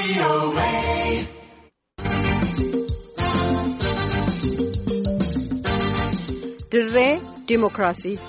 dirree diimokiraasii.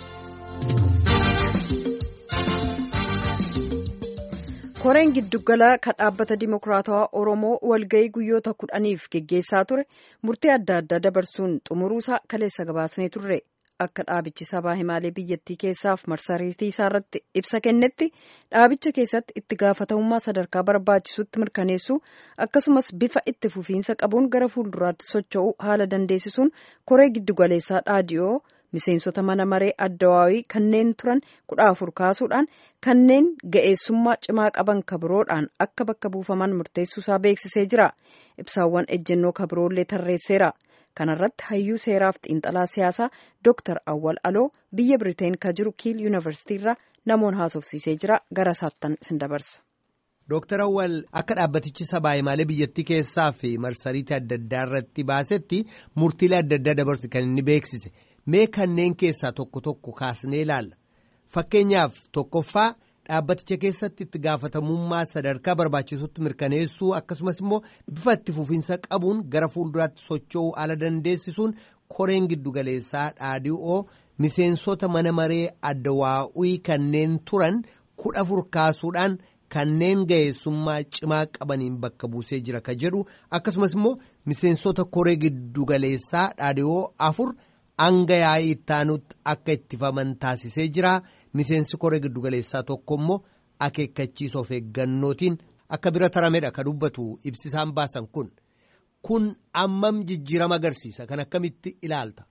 koreen giddugala kan dhaabbata diimokiraatawaa oromoo walga'ii guyyoota kudhaniif geggeessaa ture murtee adda addaa dabarsuun xumuruusaa kaleessa gabaasnee turre akka dhaabichi sabaa himaalee biyyattii keessaaf marsariitii isaarratti ibsa kennetti dhaabicha keessatti itti gaafatamummaa sadarkaa barbaachisutti mirkaneessuu akkasumas bifa itti fufiinsa qabuun gara fuulduraatti socho'uu haala dandeessisuun koree giddugaleessaa dhaadiyoo. miseensota mana maree addawaawii kanneen turan kudha afur kaasuudhaan kanneen ga'eessummaa cimaa qaban kabiroodhaan akka bakka buufaman murteessuusaa beeksisee jira ibsaawwan ejjennoo kabiroollee tarreesseera kanarratti hayyuu seeraaf xiinxalaa siyaasaa dooktar awwal aloo biyya biriteen ka jiru kiil yuunivarsiitiirra namoon haasofsiisee jira gara saattan sin dabarsa. Dooktar Awwal akka dhaabbatichi sabaa himaalee biyyattii keessaa fi marsariitii adda addaa irratti baasetti murtiilee adda addaa dabarsu kan inni beeksise mee kanneen keessaa tokko tokko kaasnee ilaalla fakkeenyaaf tokkoffaa dhaabbaticha keessatti itti gaafatamummaa sadarkaa barbaachisutti mirkaneessuu akkasumas immoo bifa itti fufiinsa qabuun gara fuulduraatti socho'uu haala dandeessisuun koreen giddugaleessaa dhaadhii'oo miseensota mana maree addawaa'ii kanneen turan kudha afur kaasuudhaan. Kanneen ga'eessummaa cimaa qabaniin bakka buusee jira ka jedhu akkasumas immoo miseensota koree giddugaleessaa dhaadhiyoo afur hanga yaa'ii ittaanutti akka ittifaman taasisee jira miseensi koree giddugaleessaa tokko immoo akeekkachiisa of eeggannootiin akka bira taramedha ka dubbatu ibsisaan baasan kun kun ammam jijjiirama agarsiisa kan akkamitti ilaalta.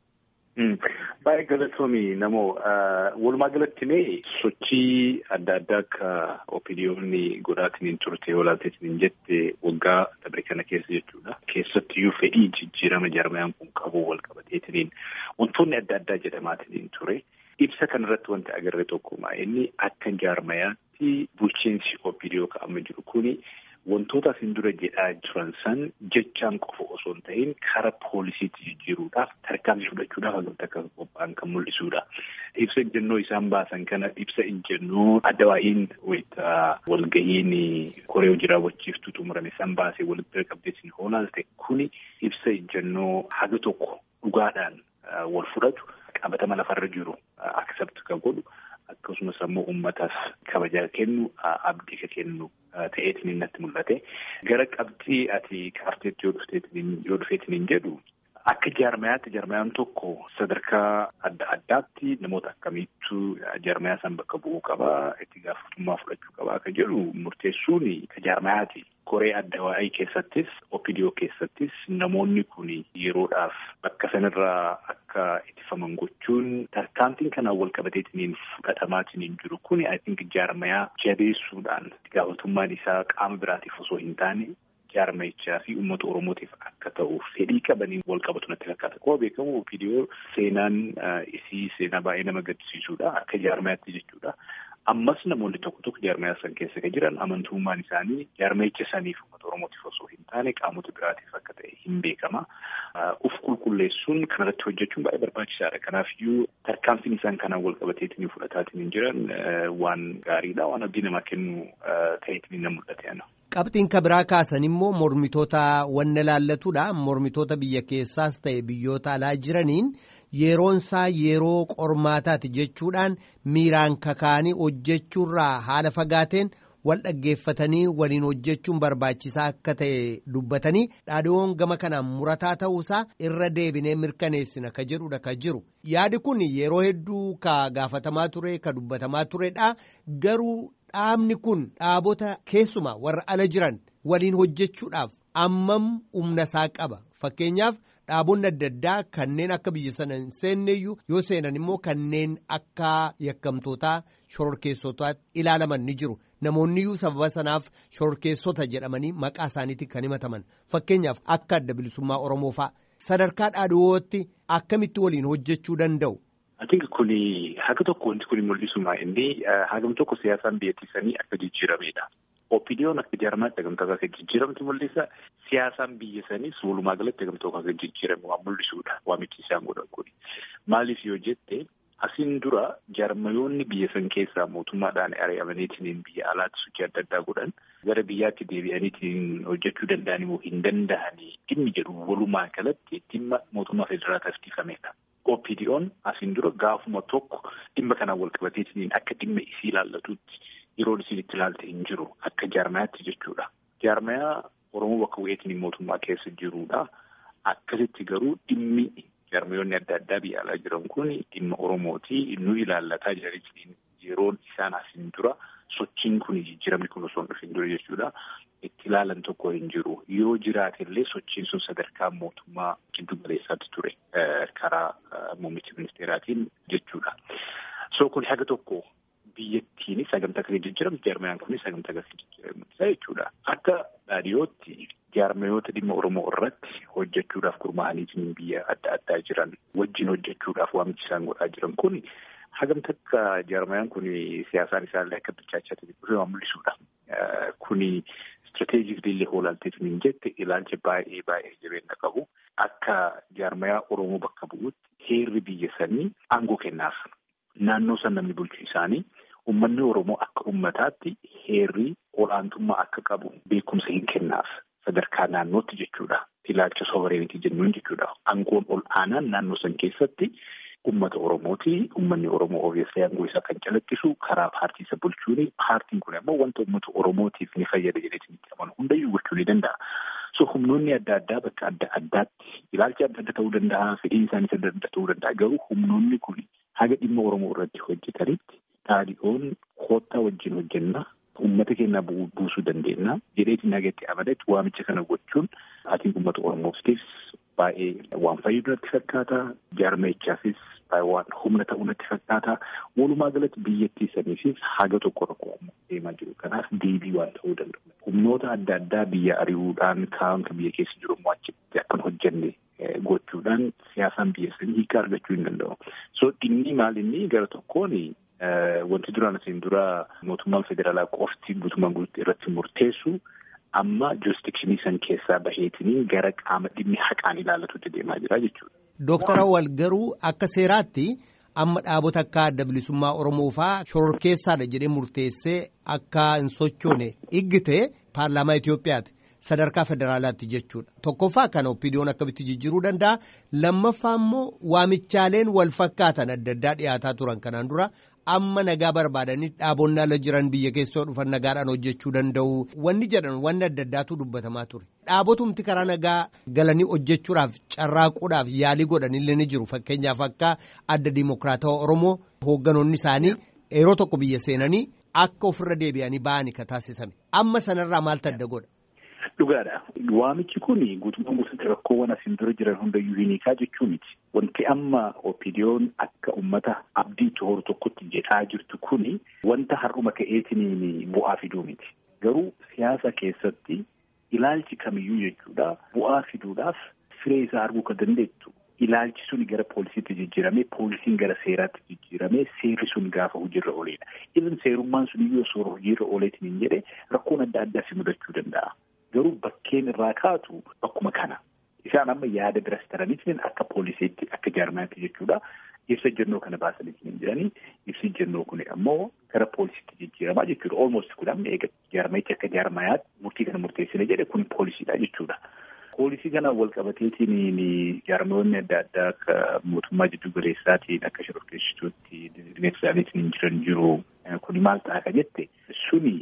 Baay'ee galatoomii namoo walumaa galatti mee sochii adda addaa akka opiniyoonni godhaatiin turte olaanteetiin jette waggaa dabre kana keessa jechuudha. Keessattiyyuu fedhii jijjiirama jarmayaan kun qabu wal qabateetiin wantoonni adda addaa jedhamaatiin ture. Ibsa kanarratti wanti agarre tokkuma inni akka jarmayaatti bulchiinsi opiniyoo ka'ama jiru kuni. Wantoota asin dura jedhaa jiran san jechaan qofa osoo hin ta'in karaa poolisiitti jijjiiruudhaaf tarkaanfii fudhachuudhaaf hagam akka qophaa'an kan mul'isudha. Ibsa ejjennoo isaan baasan kana ibsa ejjennoo addawaa'iin wayita walga'iin koree hojii raawwachiiftuu xumurame san baasee walitti bira qabdeetiin hoolaalte kuni ibsa ejjennoo haga tokko dhugaadhaan wal fudhatu qabatama lafarra jiru aksept kan godhu. Akkasumas ammoo uummataaf kabajaa kennu abdii ka kennu ta'eetiin natti mul'ate. Gara qabxii ati kaarteetti yoo dhufeetiin jedhu akka jaarmayaatti jaarmayaan tokko sadarkaa adda addaatti namoota akkamiittu jaarmayaa san bakka bu'uu qabaa itti gaafatamummaa fudhachuu qabaa akka jedhu murteessuun ka jaarmayaati. Koree addawaa'ii keessattis opidiyoo keessattis namoonni kun yeroodhaaf bakka sanarraa akka ittifaman gochuun tarkaanfiin kanaan wal qabateetiin fudhatamaatiin jiru kun I think jaarmayaa jabeessuudhaan itti gaafatamummaan isaa qaama biraatiif osoo hin taane jaarmayichaa fi uummata oromootiif akka ta'u fedhii qabaniin wal qabatu natti fakkaata. Akkuma beekamu opidiyoo seenaan isii seenaa baay'ee nama gaddisiisudha akka jaarmayaatti jechuudha. Ammas namoonni tokko tokko jaarmayaa san keessa kan jiran amantummaan isaanii jaarmayicha saniif uummata oromootiif osoo hin taane qaamota biraatiif akka ta'e hin beekama. Uf qulqulleessuun kanarratti hojjechuun baay'ee barbaachisaadha. Kanaafiyyuu tarkaanfiin isaan kanaan wal qabateetiin fudhataatiin hin jiran waan gaariidha. Waan abdii namaa kennu ta'eetiin na mul'ate. Qabxiin ka biraa kaasan immoo mormitoota wanna laallatudha. Mormitoota biyya keessaas ta'e biyyoota alaa jiraniin yeroonsaa yeroo qormaataati jechuudhaan miiraan kakaanii hojjechuurraa haala fagaateen wal dhaggeeffatanii waliin hojjechuun barbaachisaa akka ta'e dubbatanii dhaadhiiwwan gama kanaan murataa ta'uusaa irra deebinee mirkaneessina ka jedhudha ka jiru. Yaadi kun yeroo hedduu ka gaafatamaa ture ka dubbatamaa turedha garuu. Dhaabni kun dhaabota keessumaa warra ala jiran waliin hojjechuudhaaf ammam humna isaa qaba. Fakkeenyaaf dhaabonni adda addaa kanneen akka biyya sana hin seenneyyuu yoo seenan immoo kanneen akka yakkamtootaa shororkeessotaatti ilaalaman ni jiru. Namoonni iyyuu sababa sanaaf shororkeessota jedhamanii maqaa isaaniitiin kan himataman. Fakkeenyaaf akka adda bilisummaa Oromoo fa'a. Sadarkaa dhaadhiyootti akkamitti waliin hojjechuu danda'u? Ati kuni haga tokko wanti kuni mul'isuma inni hagam tokko siyaasaan biyyattiisanii akka jijjiiramedha. Opiniyoon akka jaarmaatti hagam tokko akka jijjiiramtu mul'isa. Siyaasaan biyya saniis walumaa galatti hagam tokko akka jijjiiramu waan mul'isudha. Waamichi isaan godhan kuni. Maaliif yoo jette Asiin dura jaarmayoonni biyya san keessaa mootummaadhaan ari'amaniitiin biyya alaatti sochii adda addaa godhan gara biyyaatti deebi'aniitiin hojjechuu danda'an immoo hin danda'anii dhimmi jedhu walumaa galatti dhimma mootummaa federaalaa taasifamedha. OPDO'n asiin dura gaafuma tokko dhimma kanaan wal qabateetiin akka dhimma isii ilaallatutti yeroon isiin itti ilaalte hin jiru akka jaarmayaatti jechuudha. Jaarmayaa Oromoo bakka bu'eetiin mootummaa keessa jirudha. Akkasitti garuu dhimmi jaarmayoonni adda addaa biyya alaa jiran kun dhimma Oromooti nu ilaallataa jiraniin yeroon isaan asiin dura sochiin kun jijjiiramni kun osoo hin dhufin dura jechuudha. Itti ilaalan tokko hin jiru. Yoo jiraate illee sochiin sun sadarkaa mootummaa giddu galeessaatti ture karaa muummicha ministeeraatiin jechuudha. So kun haga tokko biyyattiin sagantaa kan jijjiiramtu jaarmayaan kun sagantaa kan jijjiiramtu jechuudha. Akka dhaadhiyootti jaarmayoota dhimma Oromoo irratti hojjechuudhaaf gurmaa'anii biyya adda addaa jiran wajjin hojjechuudhaaf waamichi isaan godhaa jiran kun hagam takka jaarmayaan kun siyaasaan isaallee akka bilchaachaa dhufe waan mul'isudha. Kuni istirateejikli illee hoolaalteetu hin jette ilaalcha baay'ee baay'ee jabeenya qabu akka jaarmayaa Oromoo bakka bu'utti heerri biyya sanii aangoo kennaaf. Naannoo san namni bulchu isaanii uummanni Oromoo akka uummataatti heerri olaantummaa akka qabu beekumsa hin kennaaf. sadarkaa naannootti jechuudha. Ilaalcha sovereenitii jennuun jechuudha. Aangoon ol aanaan naannoo san keessatti uummata Oromooti. Uummanni Oromoo ogeessa aangoo isaa kan calaqqisu karaa paartii isa bulchuuni. Paartiin kun immoo wanta uummata Oromootiif ni fayyada jedheetiin itti amanu hundayyuu gochuu ni danda'a. So humnoonni adda addaa bakka adda addaatti ilaalcha adda adda ta'uu danda'a. Fedhiin isaaniis adda adda ta'uu danda'a. Garuu humnoonni kun haga dhimma Oromoo irratti hojjetanitti dhaadhiyoon koottaa wajjin hojjenna. Uummata keenya buusuu dandeenya. Jedheetiin nagatti amadetti waamicha kana gochuun ati uummata Oromootiifis baay'ee waan fayyadu natti fakkaata. Jaarmayichaafis waan humna ta'uu natti fakkaata. Walumaa galatti biyyattii saniifis haga tokko rakkoo deemaa jiru. Kanaaf deebii waan ta'uu danda'u. Humnoota adda addaa biyya ari'uudhaan kaan kan biyya keessa jiru immoo achitti akkan hojjenne gochuudhaan siyaasaan biyya sanii hiika argachuu hin danda'u. So inni maal inni gara tokkoon Wanti duraan asiin dura mootummaan federaalaa qofti guutummaan guutuu irratti murteessu amma jurisdikshinii san keessaa baheetiin gara qaama dhimmi haqaan ilaallatutti deemaa jira jechuudha. Dooktar Awwal garuu akka seeraatti amma dhaabota akka adda bilisummaa Oromoo fa'aa shororkeessaadha jedhee murteessee akka hin sochoone iggite paarlaamaa Itoophiyaati. Sadarkaa federaalaatti jechuudha. Tokkoffaa kana oppiidiyoon akkamitti jijjiiruu danda'a. Lammaffaa immoo waamichaaleen wal fakkaatan adda addaa dhiyaataa turan kanaan dura amma nagaa barbaadanii dhaabonni ala jiran biyya keessoo dhufan nagaadhaan hojjechuu danda'u. Wanni jedhan wanni adda addaatu dubbatamaa ture. Dhaabotumti karaa nagaa galanii hojjechuudhaaf carraaquudhaaf yaalii godhanillee ni jiru. Fakkeenyaaf akka adda dimokiraatawaa Oromoo hoogganoonni isaanii yeroo tokko biyya seenanii akka ofirra deebi'anii ba'anii ka taasisame. Amma sanarraa maaltu adda godha? Dhugaadha. Waamichi kun guutummaan guutuutti rakkoowwan asiin dura jiran hundayyuu hiikaa jechuu miti. Wanti amma opiidiyoon akka uummata abdii horu tokkotti jedhaa jirtu kun wanta har'uma ka'eetiin bu'aa fiduu miti. Garuu siyaasa keessatti ilaalchi kamiyyuu jechuudha bu'aa fiduudhaaf firee isaa arguu kan dandeettu. Ilaalchi sun gara poolisiitti jijjiiramee poolisiin gara seeraatti jijjiiramee seerri sun gaafa hojiirra ooledha. Even seerummaan sun iyyuu osoo hojiirra ooleetiin hin jedhe rakkoon adda addaa si mudachuu danda'a. Garuu bakkeen irraa kaatu bakkuma kana. Isaan amma yaada biras taraniitiin akka poolisiitti akka jaarmaatti jechuudha. Ibsa ejjennoo kana baasaniitiin hin jiranii. Ibsi ejjennoo kun ammoo gara poolisiitti jijjiiramaa jechuudha. Olmost kun amma eega jaarmayichi akka jaarmayaatti murtii kana murteessine jedhe kun poolisiidha jechuudha. Poolisii kana wal qabateetiin jaarmayoonni adda addaa akka mootummaa jiddu galeessaatiin akka shororkeessituutti dinagdee isaaniitiin hin jiran jiru. Kuni maal ta'a ka jette suni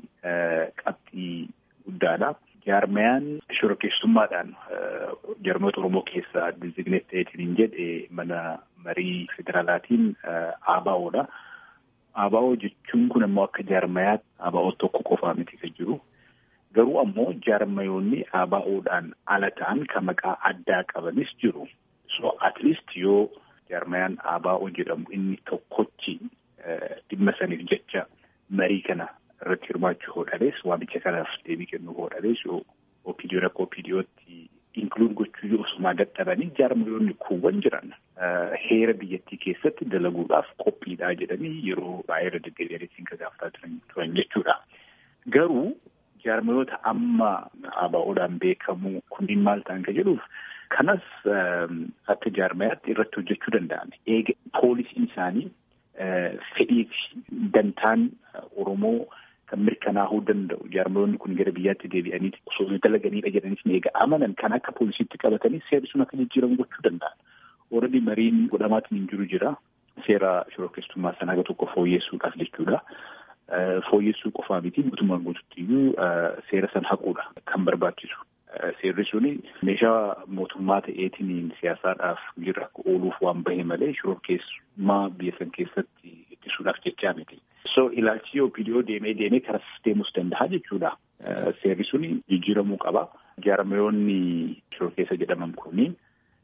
qabxii guddaadha. Jaarmayaan shororkeessummaadhaan jaarmayoota Oromoo keessaa dizigneet ta'eetiin hin jedhe mana marii federaalaatiin ABO'dha. ABO jechuun kun ammoo akka jaarmayaatti ABO tokko qofaa miti kan jiru. Garuu ammoo jaarmayoonni ABO'dhaan ala ta'an kan maqaa addaa qabanis jiru. So at least yoo jaarmayaan ABO jedhamu inni tokkochi dhimma saniif jecha marii kana irratti hirmaachuu hodhalees waamicha kanaaf deebii kennuu hodhalees yoo opiidiyoo akka opiidiyootti inkluud gochuu osumaa dadhabanii jaarmayoonni kuuwwan jiran heera biyyattii keessatti dalaguudhaaf qophiidhaa jedhanii yeroo baay'ee irra deddeebi'aniitiin kan gaafataa turan jechuudha. Garuu jaarmayoota amma ABO'dhaan beekamu kunniin maal ta'an kan jedhuuf kanas akka jaarmayaatti irratti hojjechuu danda'ame. Eega poolisiin isaanii fedhii fi dantaan Oromoo kan mirkanaa'uu danda'u jaarmoonni kun gara biyyaatti deebi'anii osoo dalaganiidha jedhaniif eega amanan kan akka poolisiitti qabatanii seerri sun akka jijjiiramu gochuu danda'an. Ooredii mariin godhamaatiin hin jiru jira. Seera shororkeessummaa sana haga tokko fooyyessuudhaaf jechuudha. Fooyyessuu qofaa miti mootummaan guututti iyyuu seera san haquudha kan barbaachisu. Seerri suni meeshaa mootummaa ta'eetiin siyaasaadhaaf jirra akka ooluuf waan bahe malee shororkeessummaa biyya san keessatti ittisuudhaaf jechaa miti. So ilaalchi OPDO deemee deemee karas deemus danda'a jechuudha. Seerri suni jijjiiramuu qaba. Jaarmayoonni shororkeessa jedhaman kunniin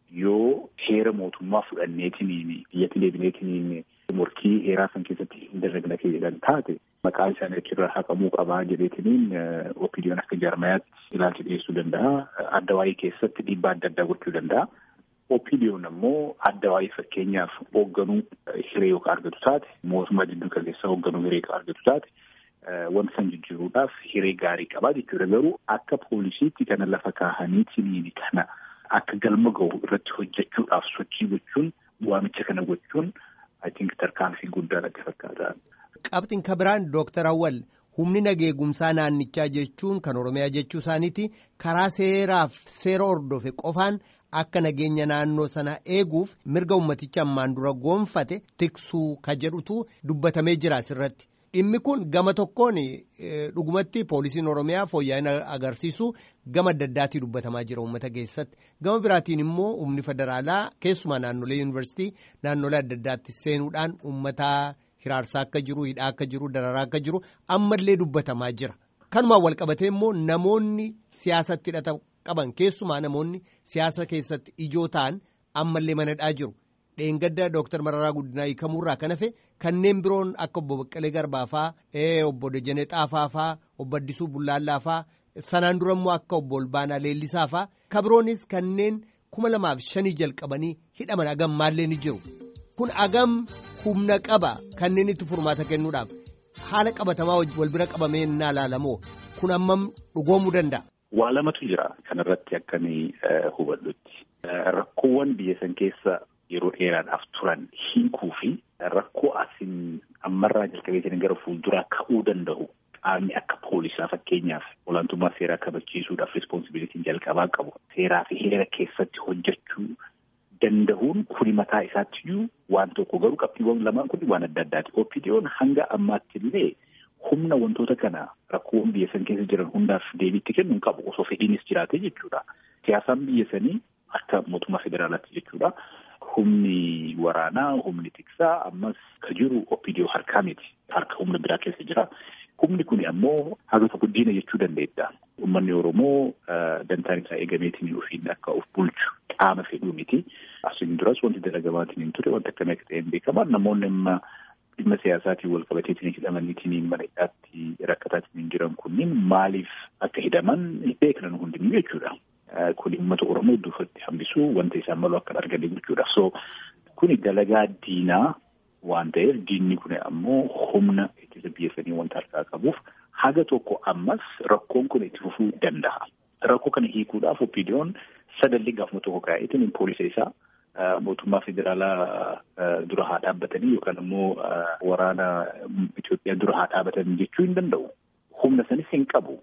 yoo heera mootummaa fudhanneetiin biyyatti deebineetiin morkii heeraa san keessatti hin dalagna jedhan taate maqaan isaanii achirraa haqamuu qabaa jedheetiniin OPDO'n akka jaarmayaatti ilaalcha dhiyeessuu danda'a. Adda waa'ee keessatti dhiibbaa adda addaa gochuu danda'a. OPDO'n ammoo adda waa'ee fakkeenyaaf hoogganuu hiree yookaan argatu taate mootummaa jidduu galeessaa hoogganuu hiree argatu taate wanta san jijjiiruudhaaf hiree gaarii qabaa jechuudha. Garuu akka poolisiitti kana lafa kaahaniitiin kana akka galma gahu irratti hojjechuudhaaf sochii gochuun waamicha kana gochuun I think tarkaanfii guddaa natti fakkaata. Qabxiin kan biraan Dooktar Awwal humni nageegumsaa naannichaa jechuun kan Oromiyaa jechuu isaaniiti karaa seeraaf seera hordofe qofaan akka nageenya naannoo sana eeguuf mirga ummaticha ammaan dura goonfate tiksuu ka jedhutu dubbatamee jira asirratti. Dhimmi kun gama tokkoon dhugumatti poolisiin Oromiyaa fooyya'ina agarsiisu gama adda addaatii dubbatamaa jira uummata keessatti. Gama biraatiin immoo humni federaalaa keessumaa naannolee yuunivarsiitii naannolee adda addaatti seenuudhaan uummata hiraarsaa akka jiru, hidhaa akka jiru, dararaa akka jiru ammallee dubbatamaa jira. Kanumaan wal qabatee immoo namoonni siyaasatti hidhata qaban keessumaa namoonni siyaasa keessatti ijoo ta'an ammallee manadhaa jiru. Dheengadda Dooktar Mararaa Guddinaa hiikamuurraa kan hafe kanneen biroon akka obbo Baqqalee Garbaa faa, obbo Dejenee Xaafaa faa, obbo Addisuu Bullaallaa faa, sanaan dura immoo akka obbo Olbaanaa Leellisaa faa, kabiroonis kanneen kuma lamaaf shanii jalqabanii hidhaman agam maallee ni jiru. Kun agam humna qaba kanneen itti furmaata kennuudhaaf haala qabatamaa wal bira qabamee naa ilaalamoo kun ammam dhugoomuu danda'a. Waa lamatu jira kanarratti akkamii hubadhutti. Rakkoowwan biyya san keessa yeroo dheeraadhaaf turan hiikuu fi rakkoo asin ammarraa jalqabee jiran gara fuulduraa ka'uu danda'u qaamni akka poolisaa fakkeenyaaf olaantummaa seeraa kabachiisuudhaaf rispoonsibilitiin jalqabaa qabu seeraa fi heera keessatti hojjechuu danda'uun kuni mataa isaattiyyuu waan tokko garuu qabxiiwwan lamaan kun waan adda addaati. OPDO'n hanga ammaatti illee humna wantoota kana rakkoowwan biyya san keessa jiran hundaaf deebiitti kennu hin qabu osoo fedhiinis jiraate jechuudha. Siyaasaan biyya sanii akka mootummaa federaalaatti jechuudha. Humni waraanaa, humni tiksaa ammas ka jiru OPDO harkaa miti. Harka humna biraa keessa jira. Humni kun ammoo haga tokko diina jechuu dandeetta. Uummanni Oromoo dantaan isaa eegameetiin ofiin akka of bulchu qaama fedhuu miti. Asiin duras wanti dalagamaatiin hin ture wanti akkamii akka ta'e hin beekaman namoonni amma dhimma siyaasaatiin wal qabateetiin hidhamaniitiin mana hidhaatti rakkataatiin jiran kunniin maaliif akka hidhaman beeknan hundinuu jechuudha. Kun uummata Oromoo duufatti hambisuu wanta isaan malu akka arganii gochuudha. So kuni dalagaa diinaa waan ta'eef diinni kun ammoo humna ittisa biyya sanii wanta harkaa qabuuf haga tokko ammas rakkoon kun itti fufuu danda'a. Rakkoo kana hiikuudhaaf OPDO'n sadalli gaafuma tokko kaa'eetiin poolisa isaa mootummaa federaalaa dura haa dhaabbatanii yookaan immoo waraana Itoophiyaa dura haa dhaabbatan jechuu hin danda'u. Humna sanis hin qabu.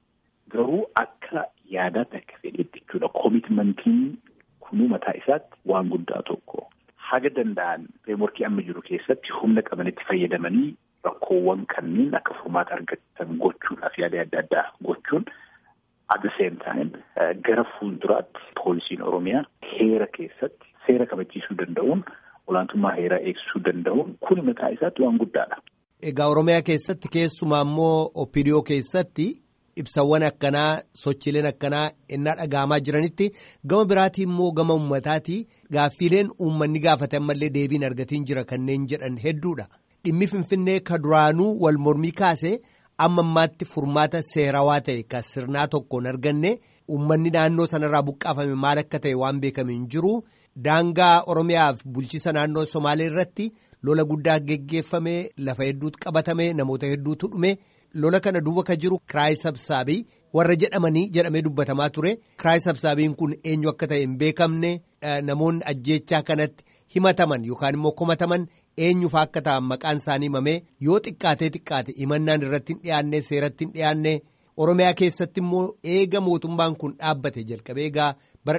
Garuu akka yaadaatti akka fedhetti jechuudha. Koomitmentiin kunuu mataa isaatti waan guddaa tokko. Haga danda'an fireemworkii amma jiru keessatti humna qabanitti fayyadamanii rakkoowwan kanneen akka furmaata argatan gochuudhaaf yaada adda addaa gochuun at the same time gara fuulduraatti poolisiin Oromiyaa heera keessatti seera kabachiisuu danda'uun olaantummaa heeraa eegsisuu danda'uun kun mataa isaatti waan guddaadha. Egaa Oromiyaa keessatti keessumaa immoo OPDO keessatti ibsawwan akkanaa sochiileen akkanaa innaa dhaga'amaa jiranitti gama biraatii immoo gama uummataati gaaffiileen uummanni gaafate ammallee deebiin argatiin jira kanneen jedhan hedduudha. Dhimmi Finfinnee ka duraanuu wal mormii kaase amma ammaatti furmaata seerawaa ta'e ka sirnaa tokkoon arganne uummanni naannoo sanarraa buqqaafame maal akka ta'e waan beekame hin jiru daangaa Oromiyaaf bulchiisa naannoo Somaalee irratti lola guddaa geggeeffame lafa hedduutu qabatame namoota hedduutu dhume. lola kana duuba ka jiru kiraay sabsaabii warra jedhamanii jedhamee dubbatamaa ture kiraay sabsaabiin kun eenyu akka ta'e hin beekamne namoonni ajjeechaa kanatti himataman yookaan immoo komataman eenyufa akka ta'an maqaan isaanii himamee yoo xiqqaatee xiqqaate himannaan irratti hin dhiyaanne seeratti hin dhiyaanne Oromiyaa keessatti immoo eega mootummaan kun dhaabbate jalqabee egaa bara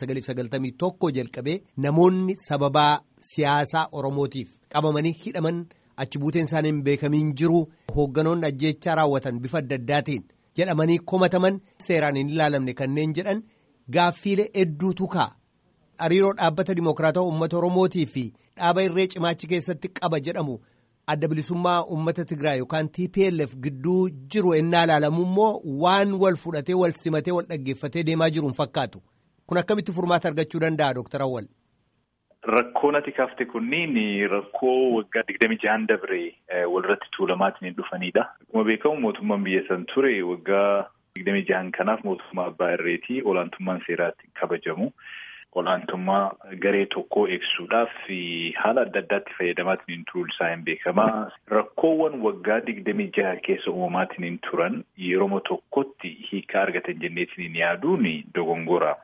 1991 jalqabee namoonni sababaa siyaasaa Oromootiif qabamanii hidhaman achi buuteen isaanii hin beekamiin jiru hoogganoonni ajjeechaa raawwatan bifa adda addaatiin jedhamanii komataman seeraan hin ilaalamne kanneen jedhan gaaffiilee hedduutu ka'a. Hariiroo dhaabbata Dimookiraatawaa uummata Oromootii fi dhaaba irree cimaachi keessatti qaba jedhamu adda bilisummaa uummata Tigraay yookaan TPLF gidduu jiru ennaa ilaalamu immoo waan wal fudhatee wal simatee wal dhaggeeffatee deemaa jiru hin fakkaatu. Kun akkamitti furmaata argachuu danda'a Dooktar Awwal? Rakkoon ati kaafte kunniin rakkoo waggaa digdami jahan dabre walirratti tuulamaatiin dhufanidha. Akkuma beekamu mootummaan biyya san ture waggaa digdami jahan kanaaf mootummaa abbaa irreetii olaantummaan seeraatti kabajamu. Olaantummaa garee tokkoo eegsuudhaaf haala adda addaatti fayyadamaatiin turuun isaa hin beekamaa. Rakkoowwan waggaa digdami jaha keessa uumamaatiin turan yeroo tokkotti hiikaa argatan jenneetiin yaaduun dogongora.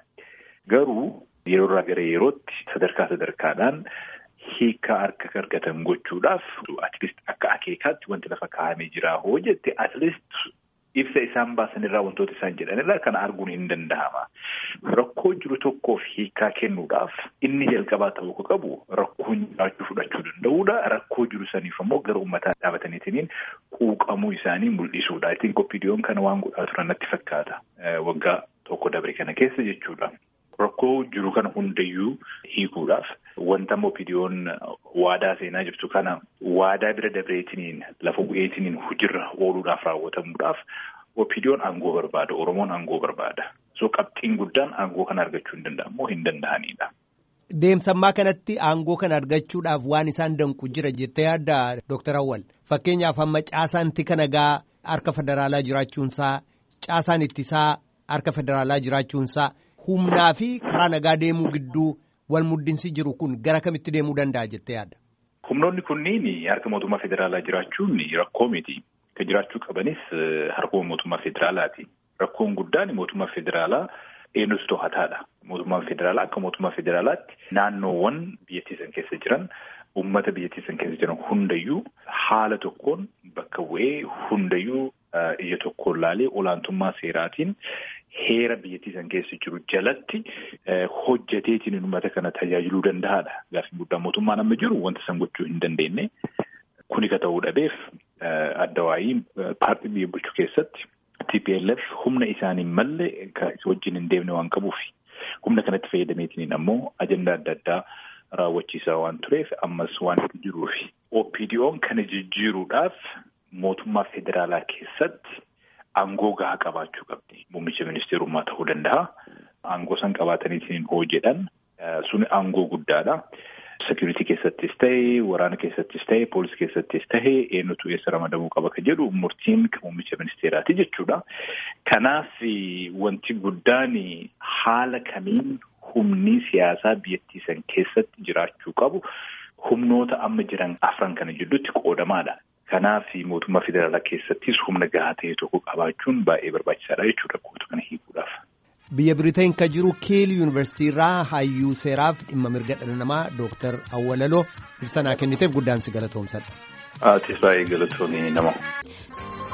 Garuu yeroo irraa gara yerootti sadarkaa sadarkaadhaan hiikaa harka argatan gochuudhaaf atleast akka akeekaatti wanti lafa kaa'amee jira hoo jette atleast ibsa isaan baasan irraa wantoota isaan jedhanirraa kana arguun hin danda'ama. Rakkoo jiru tokkoof hiikaa kennuudhaaf inni jalqabaa ta'uu qabu rakkoon jiraachuu fudhachuu danda'uudha. Rakkoo jiru saniif ammoo gara uummataa dhaabataniitiin quuqamuu isaanii mul'isuudha. Ittiin qophiidiyoon kana waan godhaa turan natti fakkaata. Waggaa tokko dabre kana keessa jechuudha. Rakkoo jiru kana hundayyuu hiikuudhaaf wanta qophiidiyoon waadaa seenaa jirtu kana waadaa bira dabreetiniin lafa bu'eetiniin hojiirra ooluudhaaf raawwatamuudhaaf qophiidiyoon aangoo barbaada. Oromoon aangoo barbaada. So qabxiin guddaan aangoo kana argachuu hin danda'amu hin danda'anidha. Deemsammaa kanatti aangoo kana argachuudhaaf waan isaan danqu jira jettee yaadda Dooktar Awwal. Fakkeenyaaf amma caasaan tika nagaa harka federaalaa jiraachuunsaa caasaan ittisaa harka federaalaa jiraachuunsaa humnaa fi karaa nagaa deemuu gidduu wal muddinsi jiru kun gara kamitti deemuu danda'a jettee yaadda? Humnoonni kunniin harka mootummaa federaalaa jiraachuun rakkoo miti. Kan jiraachuu qabanis harka mootummaa federaalaati. Rakkoon guddaan mootummaa federaalaa eenyutu to'ataadha. Mootummaan federaalaa akka mootummaa federaalaatti naannoowwan biyyattii san keessa jiran uummata biyyattii san keessa jiran hundayyuu haala tokkoon bakka bu'ee hundayyuu ija tokkoon laalee olaantummaa seeraatiin heera biyyattii san keessa jiru jalatti hojjeteetiin uummata kana tajaajiluu danda'aadha. Gaaffiin guddaan mootummaan amma jiru wanta san gochuu hin dandeenye. Kuni ka ta'uu dhabeef adda waayii paartii biyya bulchuu keessatti TPLF humna isaanii malee wajjin hin deemne waan qabuuf humna kanatti fayyadameetiin ammoo ajandaa adda addaa raawwachiisaa waan tureef ammas waan jiruuf OPDO'n kana jijjiiruudhaaf mootummaa federaalaa keessatti aangoo gahaa qabaachuu qabdi. Muummicha ministeerummaa ta'uu danda'a. Aangoo san qabaataniitiin hoo jedhan suni aangoo guddaadha. Sekiriitii keessattis ta'e, waraana keessattis ta'e, poolisii keessattis ta'e, eenyutu eessa ramadamuu qaba ka jedhu murtiin muummicha ministeeraati jechuudha. Kanaaf wanti guddaan haala kamiin humni siyaasaa biyyattii san keessatti jiraachuu qabu humnoota amma jiran afran kana jidduutti qoodamaadha. Kanaaf mootummaa federaalaa keessattis humna gahaa ta'e tokko qabaachuun baay'ee barbaachisaadha jechuudha kootu kana hiikuudhaaf. Biyya Biriteen kan jiru Kiil Yuunivarsiitii irraa hayyuu seeraaf dhimma mirga dhala namaa Dooktar Awwalaloo ibsa naa kenniteef guddaan si galatoomsadha. Atis baay'ee galatoomii nama.